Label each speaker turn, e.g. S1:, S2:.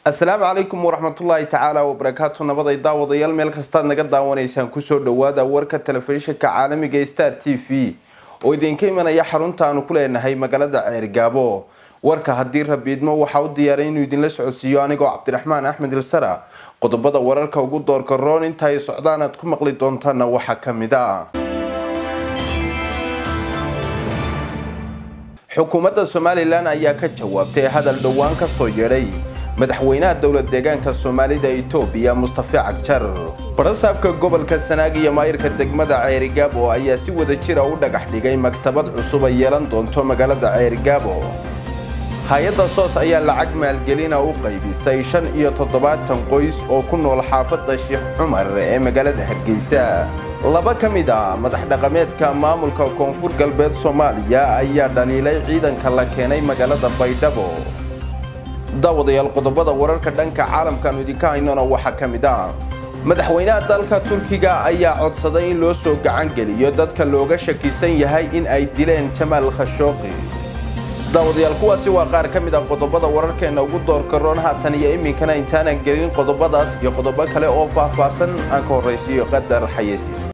S1: asalaamu calaykum waraxmatullaahi tacaala wabarakaatu nabaday daawadayaal meel kastaad naga daawanaysaan kusoo dhawaada warka telefishinka caalamiga star t v oo idinka imanaya xarunta aanu ku leenahay magaalada ceergaabo warka haddii rabiidmo waxaa u diyaaray inuu idinla socodsiiyo anigoo cabdiraxmaan axmed ilsara qodobada wararka ugu doorka roon inta ay socdaan aad ku maqli doontaana waxaa kamid a xukuumadda somalilan ayaa ka jawaabtay hadal dhowaan kasoo yeedhay madaxweynaha dowlad deegaanka soomaalida itoobiya mustafe cagjar barasaabka gobolka sanaag iyo maayirka degmada ceerigaabo ayaa si wada jira u dhagax dhigay maktabad cusub ay yeelan doonto magaalada ceerigaabo hay-adda soos ayaa lacag maalgelina u qaybisay shan iyo toddobaatan qoys oo ku nool xaafadda sheekh cumar ee magaalada hargeysa laba ka mid a madax dhaqameedka maamulka koonfur galbeed soomaaliya ayaa dhaliilay ciidanka la keenay magaalada baydhabo daawadayaal qodobada wararka dhanka caalamkaanu idinka haynona waxaa ka mid ah madaxweynaha dalka turkiga ayaa codsaday in loo soo gacan geliyo dadka looga shakisan yahay in ay dileen jamaal khashooqi daawadayaal kuwaasi waa qaar ka mid ah qodobada wararkeena ugu doorka roon haatan iyo iminkana intaanan gelin qodobadaas iyo qodobo kale oo faahfaahsan aan ka horraysiiyo qadar xayeysiis